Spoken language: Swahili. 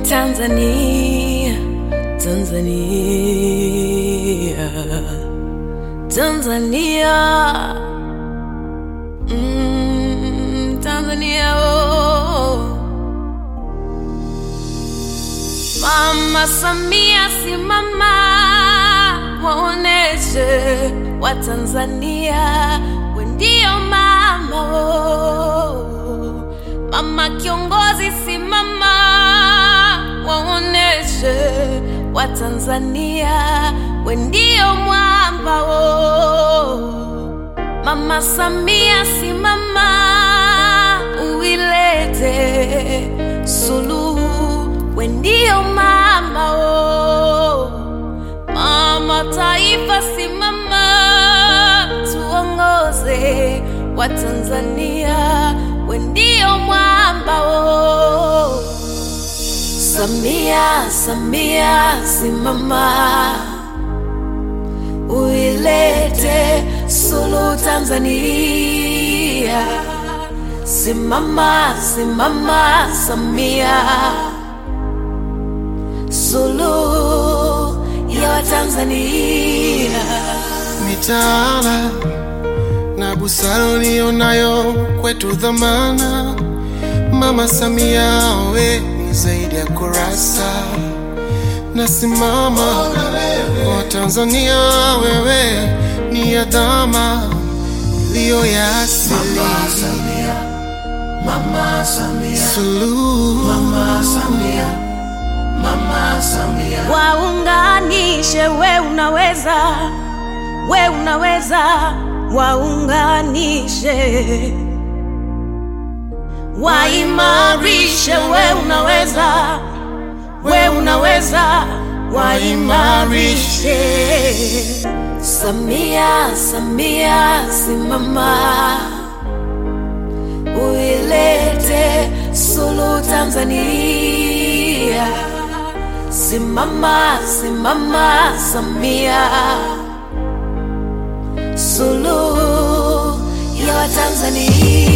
Tanzania, Tanzania, Tanzania, mm, Tanzania, oh. Mama Samia simama, waoneshe Watanzania we ndio mama oh. Mama kiongozi simama, waoneshe Watanzania we ndio mwamba oh. Mama Samia simama, uilete suluhu, we ndio mama oh. Mama taifa simama, tuongoze wa Tanzania, we ndio mwamba oh. Samia, Samia simama, uilete suluhu Tanzania. Simama, simama Samia, suluhu ya Watanzania. mitaala na busara ulionayo kwetu dhamana. Mama Samia, we ni zaidi ya kurasa. Nasimama kwa Tanzania, wewe ni adhama iliyo ya asili. Mama Samia, Suluhu Mama Samia, Mama Samia, Waunganishe, we unaweza, we unaweza, waunganishe, waimarishe, we unaweza, we unaweza, waimarishe. Samia, Samia, simama, uilete suluhu Tanzania. Simama, simama Samia, suluhu ya Watanzania.